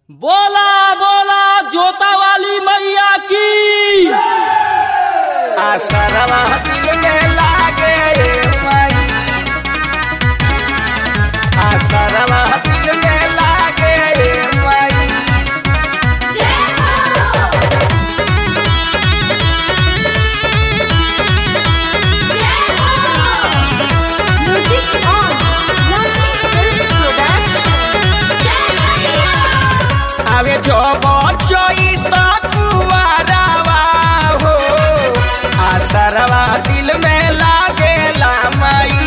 बोला बोला जोता वाली मैया की आसरवा दिल में लागे मई आसरवा दिल में लागे मई Music on Lovely Film Production. आवे जो बचोई तो कुवारावा हो आसरवा दिल में लागे मई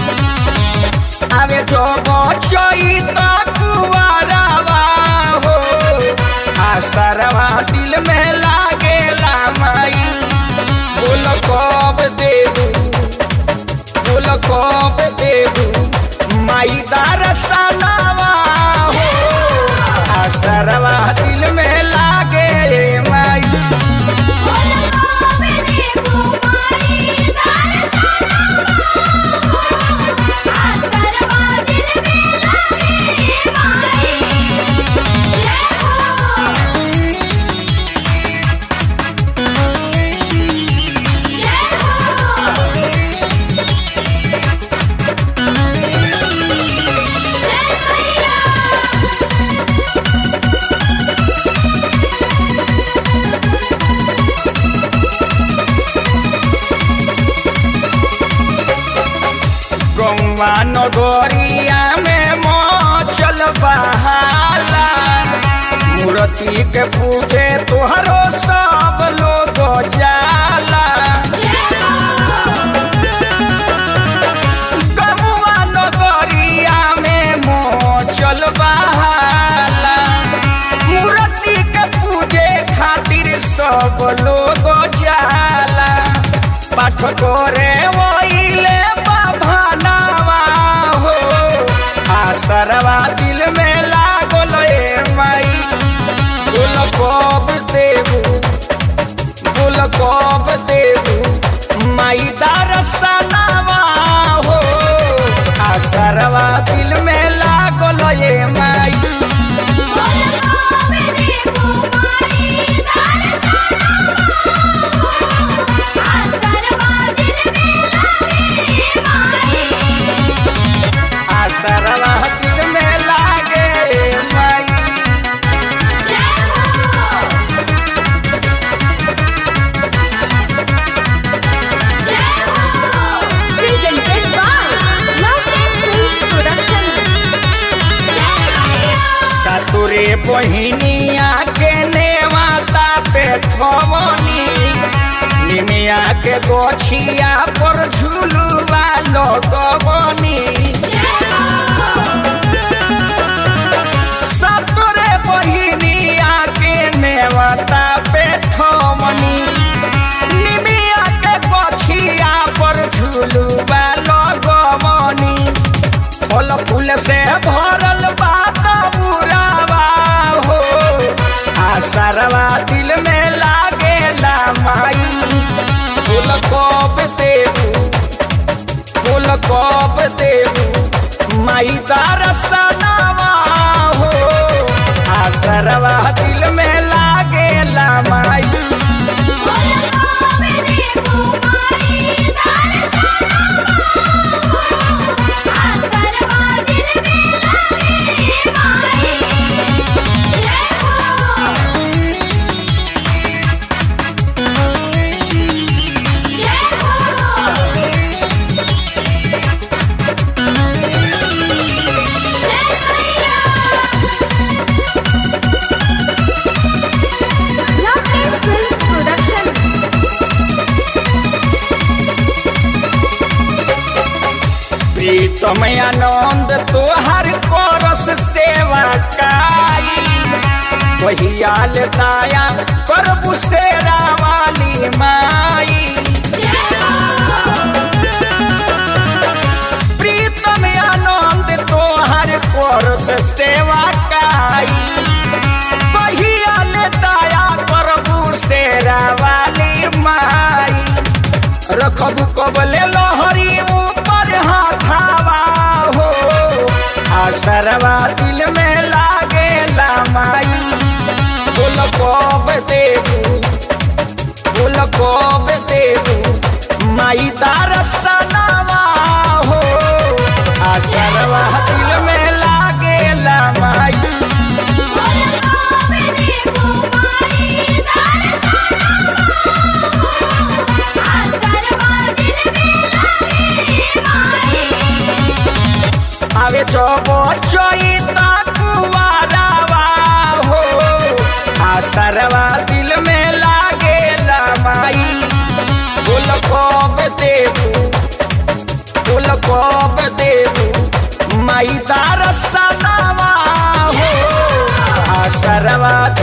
आवे जो बचोई तो कुवारावा हो आसरवा दिल में लागे मई बोल कब देबू बोल कब देबू माई दरसनवा हो आसरवा दिल में लागे माई गौवा नगरिया में मचल बहाला मूर्ति के पूजे तोहरो सब लोग जाला गौवा नगरिया में मचल बहाला मूर्ति के पूजे खातिर सब लोग जाला पाठ करे वहीले बाभानावा हो आसरवा दिल में लागल ए माई बोल कब देबू बोल कब देबू माई दरसनावा हो आसरवा दिल में लागल ए माई आसरवा दिल में लागे माई Presented by Lovely Film Production. सतुरे बहिनिया के नेवाता पे खवनी निमिया के गोछिया पर झुलुआ लगवनी सतुरे बहिनिया के नेवाता पे खवनी निमिया के गोछिया पर झुलुआ लगवनी फल फूल से भरल बात बुरावा हो आसरवा दिल में लागे माई फूल कब देबू फूल कब देबू माई दरसनवा हो आसरवा दिल में लागे माई Lovely Film Production. प्रीतम आनंद तोहर करस सेवा काई वहियाल दाया करबु सेरा वाली माई प्रीतम आनंद तोहर करस सेवा काई वहियाल दाया करबु सेरा वाली माई रखबू कबले लहरी ऊपर हाथावा हो आसरवा दिल में लागे माई कब देबू बोल कब देबू माई दरसनवा हो आसरवा दिल में लागेला माई आवे चोबो चोईता कुवारावा हो आसरवा दिल में लागेला माई बोल कब देबू बोल कब देबू माई दरसनवा हो आसरवा